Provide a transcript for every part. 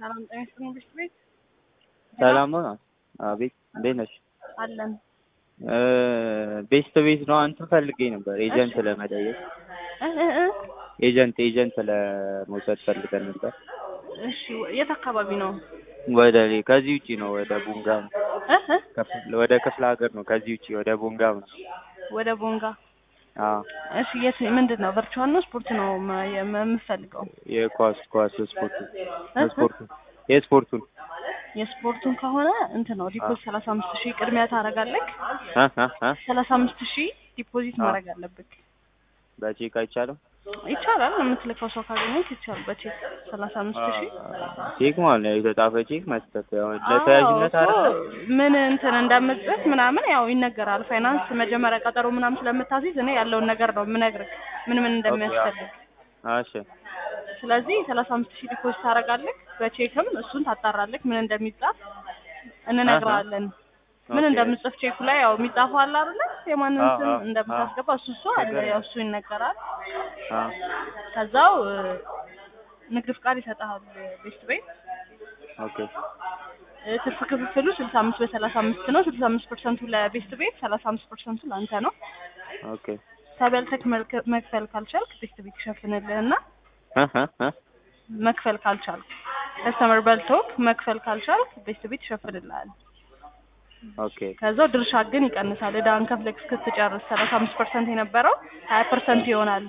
ሰላም ጤና ይስጥልኝ ብሽት ቤት ሰላም ነው። አቤት እንዴት ነሽ? አለን ቤስት ቤት ነው። አንተ ፈልጌ ነበር ኤጀንት ለመጠየቅ እ እ እ ኤጀንት ኤጀንት ለመውሰድ ፈልገን ነበር። እሺ የት አካባቢ ነው? ወደ ከዚህ ውጪ ነው ወደ ቡንጋ ነው። እ እ ከፍ- ወደ ክፍለ ሀገር ነው። ከዚህ ውጪ ወደ ቡንጋ ነው። ወደ ቦንጋ። አዎ እሺ የት ምንድን ነው ቨርቹዋል ነው ስፖርት ነው መ- የም- የምፈልገው? የኳስ ኳስ ስፖርት እ እ ስፖርቱ የስፖርቱን የስፖርቱን ከሆነ እንትን ነው ዲፖዚት ሰላሳ አምስት ሺህ ቅድሚያ ታደርጋለህ። እ እ እ ሰላሳ አምስት ሺህ ዲፖዚት አዎ። ማድረግ አለብህ። በቼክ አይቻልም። ይቻላል የምትልከው ሰው ካገኘህ ይቻላል። በቼክ ሰላሳ አምስት ሺህ ቼክ ማለት ነው የተጻፈ ቼክ መስጠት ያው ለተያዥነት አዎ፣ አይደለም። እኮ ምን እንትን እንደምትጽፍ ምናምን ያው ይነገራል። ፋይናንስ መጀመሪያ ቀጠሮ ምናምን ስለምታስይዝ እኔ ያለውን ነገር ነው የምነግርህ ምን ምን እንደሚያስፈልግ። እሺ ስለዚህ ሰላሳ አምስት ሺህ ዲፖዚት ታደርጋለህ። በቼክም እሱን ታጣራለህ ምን እንደሚጻፍ እንነግርሃለን። ምን ኦኬ። እንደምጽፍ ቼኩ ላይ ያው የሚጻፈው አለ አይደለ? የማንን አዎ፣ ስም አዎ፣ እንደምታስገባ እሱ እሱ አለ ያው እሱ ይነገራል። አዎ ከዛው እ፣ ንግድ ፍቃድ ይሰጥሃል ቤት ቤት ኦኬ እ፣ ትርፍ ክፍፍሉ ስልሳ አምስት በሰላሳ አምስት ነው። ስልሳ አምስት ፐርሰንቱ ለቤስት ቤት፣ ሰላሳ አምስት ፐርሰንቱ ለአንተ ነው። ኦኬ ተበልተክ መልክ- መክፈል ካልቻልክ ቤስት ቤት ይሸፍንልህና እ እ እ መክፈል ካልቻልክ ከስተመር በልቶክ መክፈል ካልቻልክ ቤስት ቤት ይሸፍንልሃል። ኦኬ ከዛው ድርሻ ግን ይቀንሳል። እዳን ከፍለክ እስክትጨርስ ሰላሳ አምስት ፐርሰንት የነበረው ሀያ ፐርሰንት ይሆናል።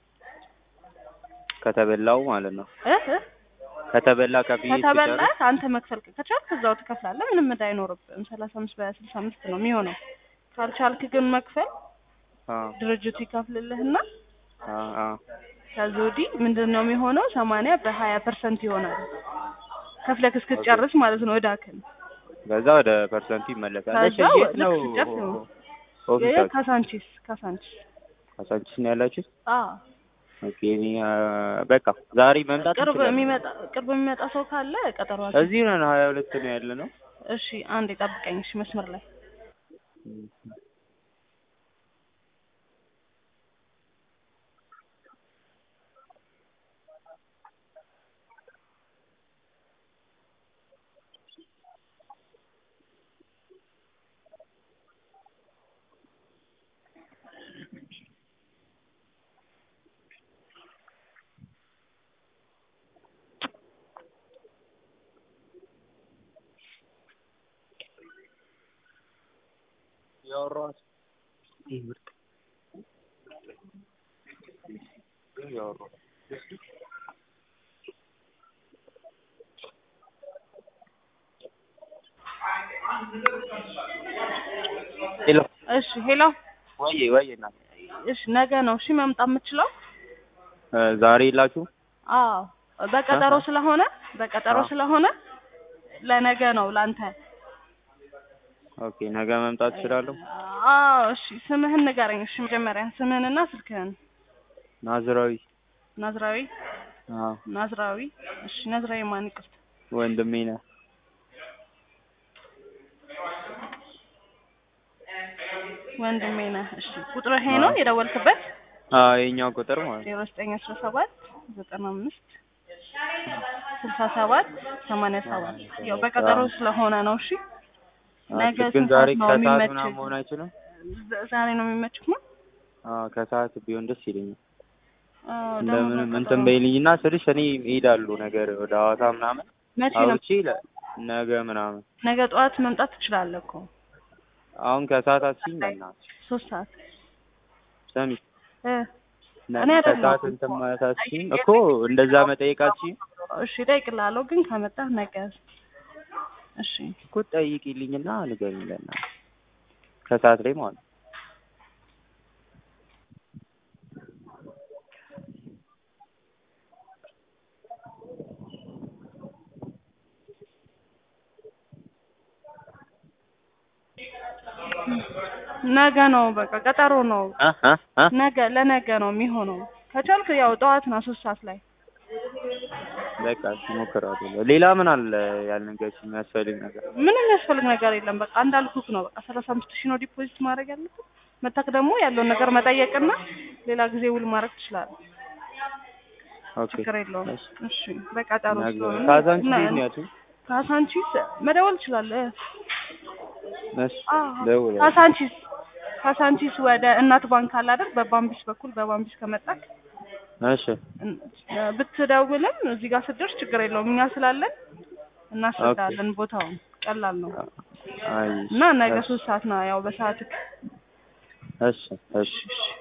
ከተበላው ማለት ነው። እ እ ከተበላ ከፍዬ ከተበላ ስጨርስ አንተ መክፈል ከቻልክ እዛው ትከፍላለህ። ምንም እዳ አይኖርብህም። ሰላሳ አምስት በስልሳ አምስት ነው የሚሆነው። ካልቻልክ ግን መክፈል አ ድርጅቱ ይከፍልልህና አ አ ከዚህ ወዲህ ምንድን ነው የሚሆነው? ሰማንያ በሀያ ፐርሰንት ይሆናል። ከፍለክ እስክትጨርስ ማለት ነው እዳክን። በዛ ወደ ፐርሰንቱ ይመለሳል። እሺ ከዛው የት ነው ልክ ስትጨርስ ነው። ኦፊሳችሁ? ካሳንቺስ ካሳንቺስ። ካሳንቺስ ነው ያላችሁት? አዎ ኦኬ እኔ አ፣ በቃ ዛሬ መምጣት ቅርብ እንችላለን። የሚመጣ ቅርብ የሚመጣ ሰው ካለ ቀጠሮ አለ። እዚህ ነን ሀያ ሁለት ነው ያለ ነው። እሺ አንድ የጠብቀኝ። እሺ መስመር ላይ ያወራኋት ይህ ምርጥ ያወራኋት ሄሎ እሺ ሄሎ ወይ ወይ እናት እሺ ነገ ነው እሺ መምጣት የምችለው? እ፣ ዛሬ የላችሁ? አዎ በቀጠሮ ስለሆነ በቀጠሮ አዎ። ስለሆነ ለነገ ነው ላንተ። ኦኬ ነገ መምጣት እችላለሁ። አዎ እሺ ስምህን ንገረኝ። እሺ መጀመሪያ ስምህንና ስልክህን። ናዝራዊ ናዝራዊ አዎ ናዝራዊ። እሺ ናዝራዊ ማን ይቅርታ። ወንድሜ ነህ። ወንድሜ ነህ። እሺ ቁጥር ይሄ ነው የደወልክበት? አዎ የኛው ቁጥር ማለት ነው። ዜሮ ዘጠኝ አስራ ሰባት ዘጠና አምስት ስልሳ ሰባት ሰማንያ ሰባት ያው በቀጠሮ ስለሆነ ነው። እሺ ነገ ኦኬ፣ ግን ስንት ዛሬ ሰዓት ነው ከሰዓት የሚመችህ? ምናምን መሆን አይችልም? ዛ- ዛሬ ነው የሚመችህ ነው? አዎ ከሰዓት ቢሆን ደስ ይለኛል። አዎ ደግሞ እንደምንም በቀጠሮ እንትን በይልኝና ስልሽ እኔ እሄዳለሁ ነገር ወደ ሐዋሳ ምናምን መቼ ነው? አውጪ ለ- ነገ ምናምን ነገ ጠዋት መምጣት ትችላለህ እኮ አሁን ከሰዓት አስኝ በእናትሽ ሶስት ሰዓት ሰሚ እ ነ- እኔ አይደለሁም ከሰዓት እንትን ማለት አትችይም እኮ እንደዛ መጠየቅ አትችይም እሺ እጠይቅልሃለሁ፣ ግን ከመጣህ ነገ እሺ እኮ ጠይቂልኝና ንገሪኝ ለእናትሽ ከሰዓት ላይ ማለት ነው። ነገ ነው በቃ ቀጠሮ ነው። እ እ እ ነገ ለነገ ነው የሚሆነው። ከቻልክ ያው ጠዋት ነው ሶስት ሰዓት ላይ በቃ እሺ እሞክራለሁ። ሌላ ምን አለ ያልነገርሽ የሚያስፈልግ ነገር? ምንም የሚያስፈልግ ነገር የለም። በቃ እንዳልኩክ ነው። በቃ ሰላሳ አምስት ሺህ ነው ዲፖዚት ማድረግ ያለብህ። መታክ ደግሞ ያለውን ነገር መጠየቅና ሌላ ጊዜ ውል ማድረግ ትችላለህ። ኦኬ ችግር የለውም። እሺ። እሺ በቀጠሮ ነገ ስለሆነ ካዛንቺስ እና- የት ነው ያልሽኝ? ካሳንቺስ መደወል ትችላለህ። እሺ አዎ ደውላለሁ። ካሳንቺስ ካሳንቺስ ወደ እናት ባንክ አለ አይደል? በባምቢስ በኩል በባምቢስ ከመጣክ እሺ እን- ብትደውልም እዚህ ጋር ስትደርስ ችግር የለውም። እኛ ስላለን እናስረዳለን። ቦታውን ቀላል ነው አይ እና ነገ እሺ ሶስት ሰዓት ነው ያው በሰዓትክ እሺ እሺ እሺ